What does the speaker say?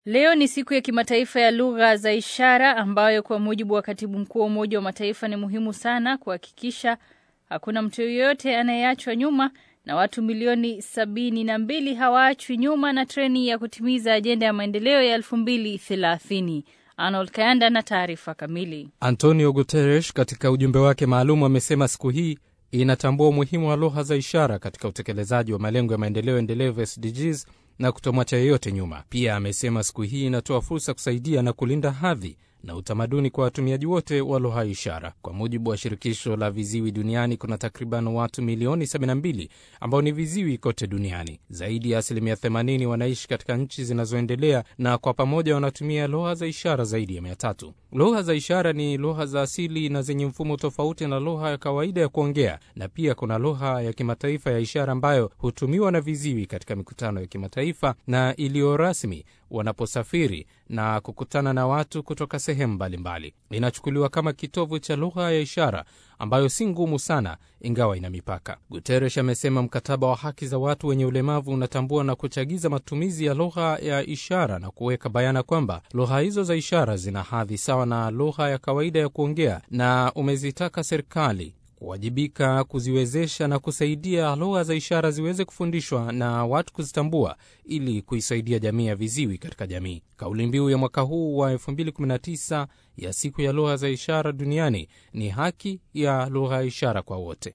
Leo ni siku ya kimataifa ya lugha za ishara ambayo kwa mujibu wa katibu mkuu wa Umoja wa Mataifa ni muhimu sana kuhakikisha hakuna mtu yeyote anayeachwa nyuma na watu milioni sabini na mbili hawaachwi nyuma na treni ya kutimiza ajenda ya maendeleo ya elfu mbili thelathini. Arnold Kayanda na taarifa kamili. Antonio Guterres katika ujumbe wake maalum amesema siku hii inatambua umuhimu wa lugha za ishara katika utekelezaji wa malengo ya maendeleo endelevu SDGs na kutomwacha yeyote nyuma. Pia amesema siku hii inatoa fursa kusaidia na kulinda hadhi na utamaduni kwa watumiaji wote wa lugha ya ishara. Kwa mujibu wa shirikisho la viziwi duniani, kuna takriban watu milioni 72 ambao ni viziwi kote duniani. Zaidi ya asilimia 80 wanaishi katika nchi zinazoendelea na kwa pamoja wanatumia lugha za ishara zaidi ya mia tatu. Lugha za ishara ni lugha za asili na zenye mfumo tofauti na lugha ya kawaida ya kuongea, na pia kuna lugha ya kimataifa ya ishara ambayo hutumiwa na viziwi katika mikutano ya kimataifa na iliyo rasmi wanaposafiri na kukutana na watu kutoka sehemu mbalimbali. Inachukuliwa kama kitovu cha lugha ya ishara ambayo si ngumu sana, ingawa ina mipaka. Guterres amesema mkataba wa haki za watu wenye ulemavu unatambua na kuchagiza matumizi ya lugha ya ishara na kuweka bayana kwamba lugha hizo za ishara zina hadhi sawa na lugha ya kawaida ya kuongea, na umezitaka serikali kuwajibika kuziwezesha na kusaidia lugha za ishara ziweze kufundishwa na watu kuzitambua ili kuisaidia jamii ya viziwi katika jamii. Kauli mbiu ya mwaka huu wa 2019 ya siku ya lugha za ishara duniani ni haki ya lugha ya ishara kwa wote.